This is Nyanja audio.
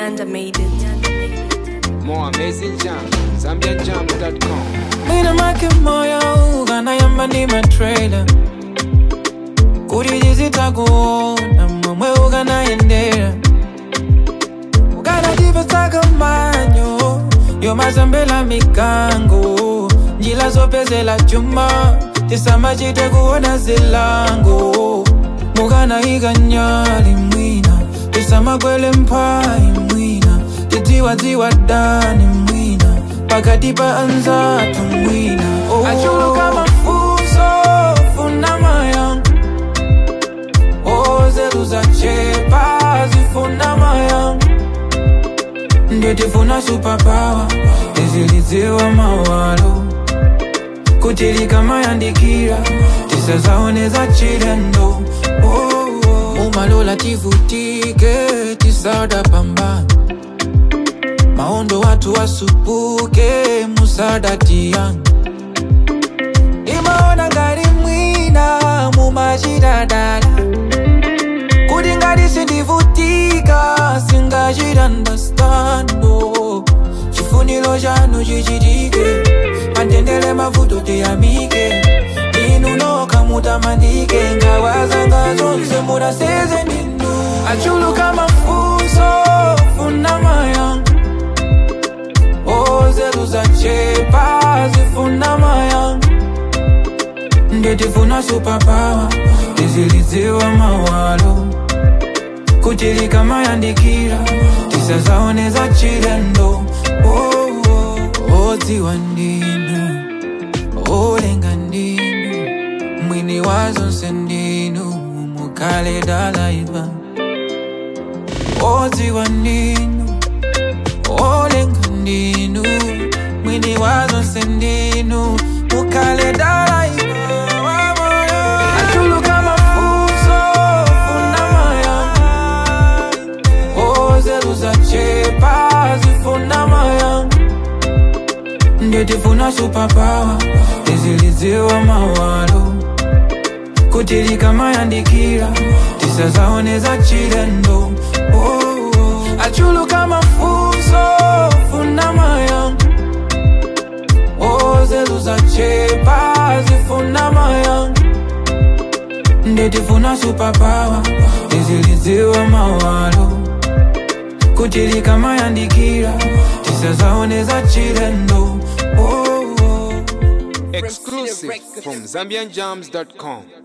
Nyanda made it. More amazing jam. ZambianJam.com. Mina make moyo ukanayamba ndi matrailer kuti tizitakuona momwe ukanayendera ukanatipesaka manyo yomazambela mikango njila zopezela chuma tisamachite kuona zilango mukanayika nyali mwina tisamakwele mphayi mwina tidziwadziwa dani mwina pakati pa anzathu mwina oh. achuluka mafunso funa mayanga ozeru zachepa zifuna mayanga nditifuna superpower tizilidziwa mawalo kuti likamayandikira tisazaoneza chilendo oh, oh. umalola tivutike tisada pambana maondo watu wasupuke musadatiyan imaona ngati mwina mumachitadala kuti ngati sindivutika singachitandastando chifuniro chanu chichitike matendele mavuto tiyamike inu noka mutamandike ngawazanga zonse munaseze ninu achuluka mafunso funa mayanga ozeru zachepa zifuna mayanga nditifuna superpower tizilidziwa mawalo kuti likamayandikira tisazaoneza chilendo oh, oh. odziwa ndinu olenga ndinu mwini wa zonse ndinu mukale dalaiva odziwa ndinu olenga ndinu mwini wa zonse ndinu mukale dalaiva achuluka mafunso funa mayanga ozeru zachepa zifuna mayanga nditifuna superpower tizilidziwa mawalo kuti likamayandikira tisazaoneza chilendo oh, oh. achuluka mafunso funa mayanga ozeru zachepa zifuna mayanga nditifuna superpower tizilidziwa mawalo kuti likamayandikira tisazaoneza chilendo oh, oh. Exclusive from ZambianJams.com.